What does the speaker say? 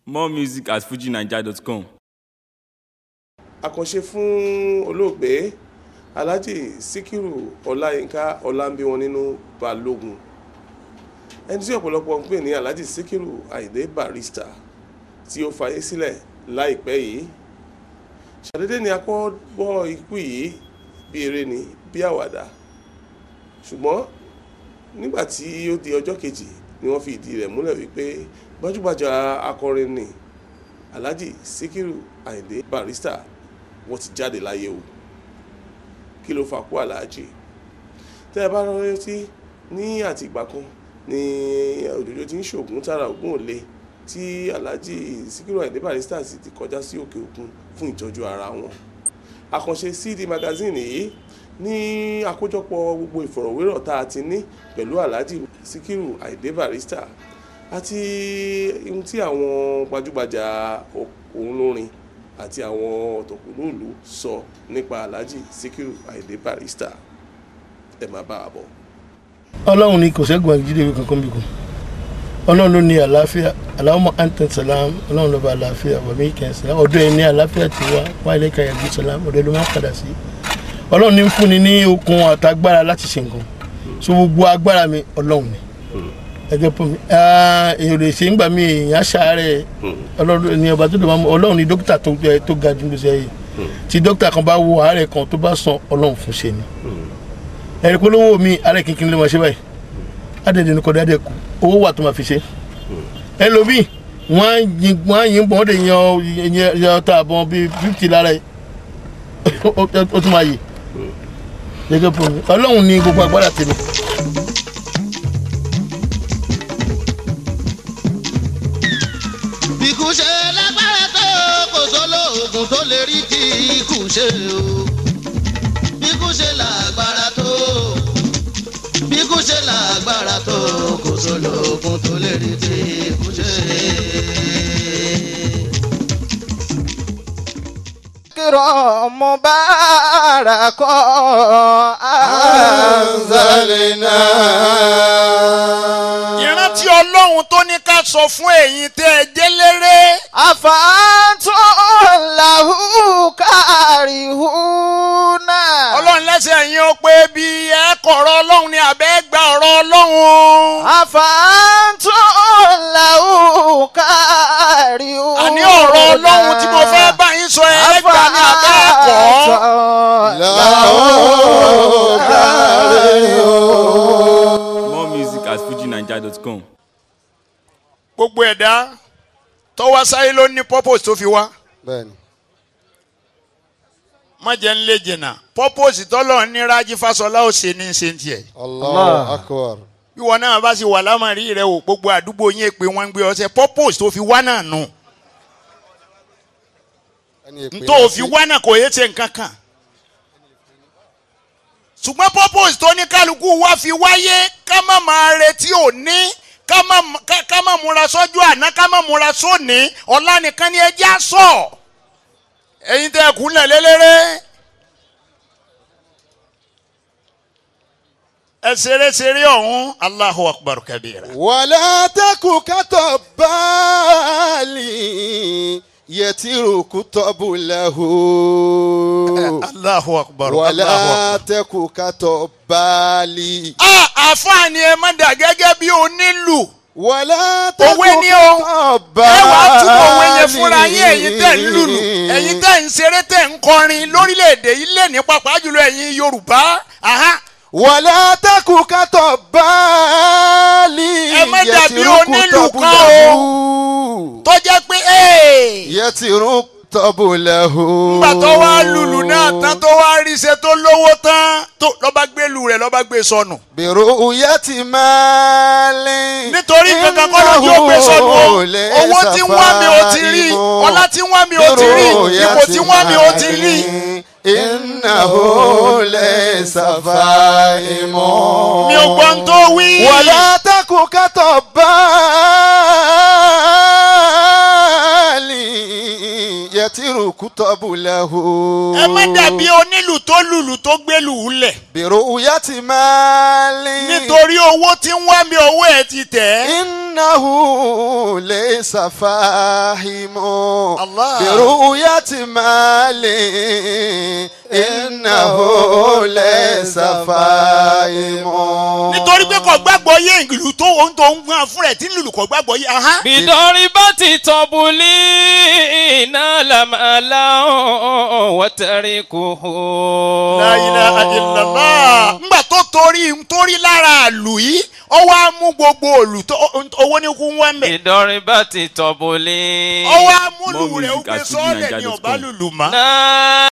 More music at fujinaija.com. àkànṣe fún olóògbé alhaji sikiru ọláyínká ọlámbíwọn nínú balógun ẹni tí ọ̀pọ̀lọpọ̀ ń pè ní alhaji sikiru ayinde barista tí ó fayé sílẹ̀ láìpẹ́ yìí ṣàdédé ni a kọ́ gbọ́ ikú yìí bí eré ni bí àwàdà ṣùgbọ́n nígbà tí ó di ọjọ́ kejì ni wọ́n fi ìdí rẹ̀ múlẹ̀ wípé gbajúgbajà akọrin ni alhaji sikiru ayinde barista wọ́n ti jáde láyé o kí ló fà kú aláàjì tẹ́ ẹ bá rántí ní àtìgbà kan ní òjòjò tí ń ṣoògùn tára ògùn òle tí aláàjì síkírù àìdé barista sì ti kọjá sí òkè òkun fún ìtọ́jú ara wọn àkànṣe cd magazine yìí ní àkójọpọ̀ gbogbo ìfọ̀rọ̀wérọ̀ tá a ti ní pẹ̀lú aláàjì síkírù àìdé barista àti ohun tí àwọn gbajúgbajà òun lórin àti àwọn ọ̀tọ̀kùnlóòlù sọ nípa alhaji sikiru ayinde barista ẹ máa bá a bọ̀. ọlọ́run ni kò sẹ́gun àjídéwé kankan bí kò ọlọ́run ló ní àlàáfíà aláwọ̀ antan salam ọlọ́run ló bá àlàáfíà wàmí kẹsàn ọ̀dọ̀ ẹ̀ ní àlàáfíà ti wá wá ilé kàyàgbé salam ọ̀dọ̀ ló máa padà sí ọlọ́run ní ń fúnni ní okun àtagbára láti ṣe nǹkan so gbogbo agbára mi ọlọ́run ni ẹgbẹ́ pọ̀ mi èèyàn lè ṣe ń gbà mí èèyàn aṣáárẹ̀ ọlọ́run ni ọba tó dùn máa mú ọlọ́run ni dókítà tó tó ga jù lóṣẹ̀ yìí tí dókítà kan bá wo àárẹ̀ kan tó bá sàn ọlọ́run fún ṣe ni ẹ̀rí polówó mi àárẹ̀ kínkín ló máa ṣe báyìí adẹ̀dẹ̀ ní kọ́dá dẹ̀ kú owó wà tó máa fi ṣe ẹlòmíì wọ́n á yín bọ́n ó dẹ̀ yan yan ta àbọ̀n bíi fífítì lára ẹ̀ ó tún máa yè gẹ́gẹ́ pọ̀ mi ọlọ́run ni gbogbo agbára tèmi. ikú ṣe lágbára tó kò sólóògùn tó lè rí tí ikú ṣe o ikú ṣe lágbára tó ikú ṣe lágbára tó kò sólóògùn tó lè rí tí ikú ṣe. kírọ̀ mubarakọ̀ anzalina. ìrántí ọlọ́run tó ní ká sọ fún ẹ̀yin tẹ́ ẹ jẹ́ léré. àfààtò làwù kárìhùnà. ọlọ́run lẹ́sẹ̀ yín ó pé bí ẹ kọ̀rọ̀ ọlọ́run ni àbẹ́ gba ọ̀rọ̀ ọlọ́run. àfààtò làwù kárìhùnà. àní ọ̀rọ̀ ọlọ́run tí mo fẹ́ bá yín sọ ẹ gbà ní abẹ́ ẹ̀kọ́. làwù kárìhùnà. More music at fujinaija.com. gbogbo ẹ̀dá tó wá sáyé ló ní purpose tó fi wá. bẹ́ẹ̀ni. má jẹ́ ń lé jìnnà purpose tọ́lọ̀ ní rájí fásọlá ò ṣe ní ṣe ń tiẹ̀. allah akbar. bí wọn náà bá sì wà lámàrí rẹ o gbogbo àdúgbò yín pé wọ́n ń gbé ọsẹ purpose tó fi wá náà nù. tó o fi wá náà kò yé ṣe nǹkan kan. ṣùgbọ́n purpose tó ní kálukú wá fi wáyé ká má máa retí òní ká má ká- ká má múra sọ́jú àná ká má múra sóní ọ̀la nìkan ni ẹjẹ́ á sọ. ẹ̀yin tẹ́ ẹ kúnlẹ̀ lélẹ́rẹ́. ẹ ṣeré ṣeré ọ̀hún Allahu akbar kabira. wàlá tẹkù kátó báàlì yẹtìrù kútọ́bù lẹ́hù. Allahu akbar. Allahu wàlá akbar. tẹkù kátó báàlì. a àfààní ẹ má dà gẹ́gẹ́ bí onílù. wàlá tẹkù Òwe ni o. kátó ẹ báàlì. wàá túbọ̀ òwe yẹn fúnra yín ẹ̀yin tẹ̀ ń lùlù ẹ̀yin tẹ̀ ń ṣeré tẹ̀ ń kọrin lórílẹ̀‐èdè yìí lè ní pàápàá jùlọ ẹ̀yin Yorùbá. Aha. wàlá tẹkù kátó báàlì. Ẹ má dàbí yẹtìrù onílù kútọ́bù kan o. lẹ́hù. tó jẹ́ pé ee. yẹtìrù kútọ́bù lẹ́hù. nígbà tó wá lùlù náà tán tó wá rí iṣẹ́ tó lówó tán tó lọ́ba gbé lù rẹ̀ lọ́ba gbé sọnù. bẹ̀rù yẹtì máa lé. nítorí kankan kọ́ lójú ó gbé sọnù o owó tí ń wá mi ò ti rí ọlá tí ń wá mi ò ti rí ipò tí ń wá mi ò ti rí. innahu laysa fahimun. mi ò gbọ́n tó wí. wala taku katobali يترك طبله ẹ má dàbí onílù tó lùlù tó gbélù lẹ̀ برؤية مال nítorí owó tí ń wá mi owó ẹ̀ ti tẹ̀ ẹ́. إنه ليس فاهم الله. برؤية مال إنه ليس فاهم nítorí pé kò gbàgbọ́ yé ìlú tó ohun tó ń gbọ́n fún rẹ̀ tí ń lùlù kò gbàgbọ́ yé ahán. بضربة طبلي نال مالا وتركه La ilaha illallah. ngbà tó torí torí lára àlù yìí ó wá mú gbogbo òlù tó owó ní kú wọ́n mẹ́. بضربة طبلي ó wá múlù More rẹ̀ ó music gbé at sọ́ọ̀lẹ̀ ní fujininja.com. ọ̀bá lùlù mọ́. نال